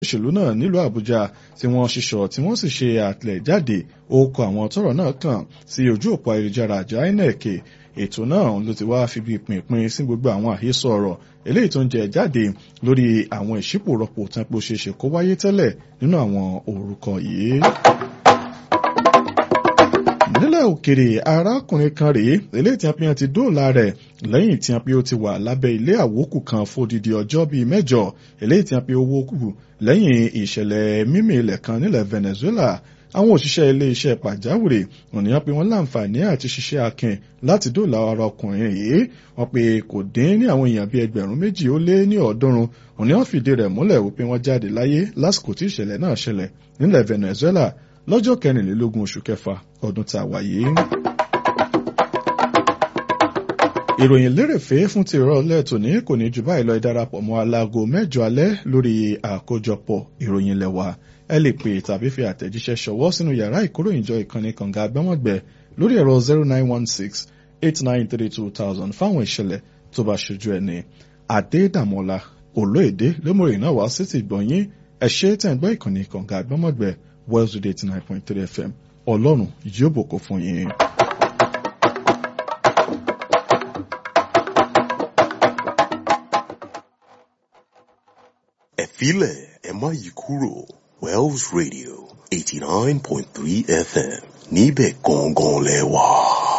òṣèlú náà nílùú àbújá tí wọ́n ṣiṣọ́ tí wọ́n sì ṣe àtẹ̀jáde orúkọ àwọn tọ́rọ̀ náà kàn sí ojú òpó ayélujára àjọ inec ètò náà ló ti wá fi bí pinpin sí gbogbo àwọn àhesọ ọ̀rọ̀ eléyìí tó ń jẹ jáde lórí àwọn ìṣípòrọpò tán pé ó ṣeé ṣe kó wáyé tẹ́lẹ̀ nínú àwọn orúkọ yìí nílẹ̀ òkèrè arákùnrin kan rèé eléyìí tí a fi hàn ti dóòlà rẹ̀ lẹ́yìn tí a fi ó ti wà lábẹ́ ilé àwókù kan fódìdí ọjọ́ bíi mẹ́jọ eléyìí tí a fi owó kù lẹ́yìn ìṣẹ̀lẹ̀ mímì ilẹ̀ kan nílẹ̀ Venezuela àwọn òṣìṣẹ́ ilé-iṣẹ́ pàjáwìrì ònìyàn pé wọ́n láǹfààní àti ṣiṣẹ́ akin láti dóòlà ara ọkùnrin yìí wọ́n pé kò dín ní àwọn èèyàn bíi ẹgbẹ̀rún méjì ó lé ní ọ̀ọ́dúnrún ònìyàn fìdí rẹ̀ múlẹ̀ wípé wọ́n jáde láyé lásìkò tí ìṣẹ̀lẹ̀ náà ṣẹlẹ̀ nílẹ̀ Venezuela lọ́jọ́ kẹrìnlélógún oṣù kẹfà ọdún tá a wà yìí. ìròyìn lérèfé fún ti ìrọ̀lẹ́ tòní kò ní jù báyìí lọ ìdarapọ̀ mọ́ aláago mẹ́jọ alẹ́ lórí àkójọpọ̀ ìròyìn lẹ́wà ẹ lè pè tàbí fi àtẹ̀jíṣẹ́ ṣọwọ́ sínú yàrá ìkóròyìnjọ ìkànnì kànga agbẹ́mọ̀gbẹ́ lórí ẹ̀rọ zero nine one six eight nine three two thousand fáwọn ìṣẹ̀lẹ̀ tó bá ṣojú ẹni àdédàmọ́lá olóèdè lómòrè náà wá sí ti gbọ̀nyìn ẹ ṣe tẹ̀ ń gbọ́ ìkànnì kànga agbẹ́mọ̀gbẹ́ Wells Radio eighty nine point three FM ọlọ́run yóò bòkó fún yín. ẹ filẹ̀ ẹ má yí kúrò Wells Radio eighty nine point three FM níbẹ̀ gangan lẹ wà.